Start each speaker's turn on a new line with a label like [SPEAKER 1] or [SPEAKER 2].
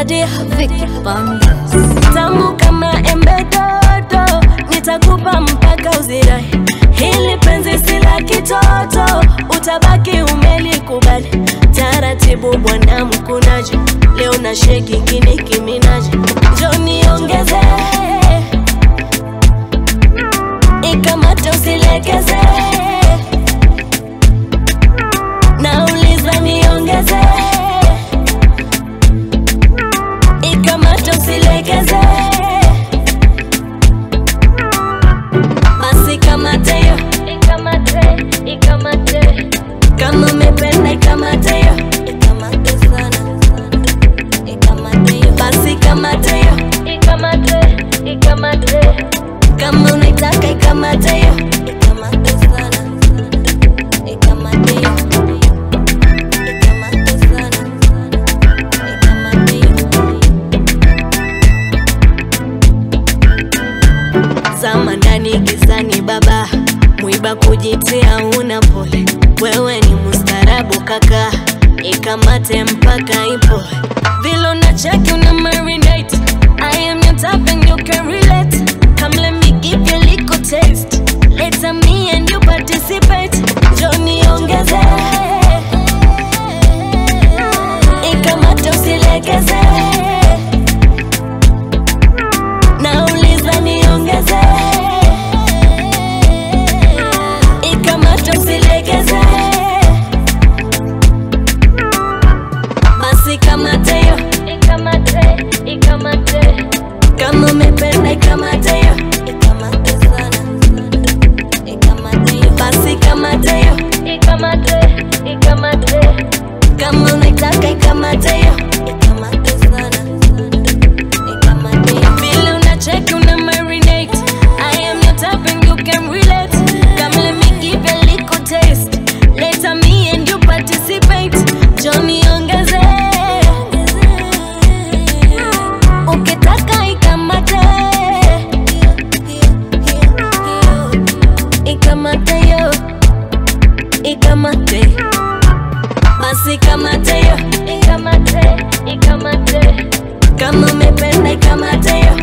[SPEAKER 1] Nadia Vicky Bandes tamu kama embe dodo, nitakupa mpaka uzirai. Hili penzi si la kitoto, utabaki umelikubali. Taratibu bwana mkunaji, leo na sheki kini kiminaji, njo niongeze ikamate usilegeze, nauliza niongeze ikamate usilegeze, basi kamate yo, ikamate, ikamate, kama umependa ikamate yo, ikamate sana, ikamate yo, basi kamate yo, ikamate, ikamate, kama unaitaka ikamate yo, ikamate sana, ikamate yo, ikamate sana, ikamate yo. zama ndani gizani baba mwiba kujitia una pole wewe ni mustarabu kaka ikamate mpaka ipo vile unacheki una marinate I am your type and you can relate come let me give you a little taste later me and you participate Johnny ongeze ikamate usilegeze nauliza niongeze ikamata usilegeze basi kamate yo ikamate ikamate kama umependa ikamate yo ikamate sana ikamate yo basi kamate yo ikamate ikamate kama unaitaka ikamate yo ikamate sana vile unacheki una marinate I am your type and you can relate Come let me give you a little taste Later me and you participate Johnny ongeze Ukitaka ikamate Ikamate yo Ikamate Basi kamate yo Ikamate Ikamate kama umependa ikamate yo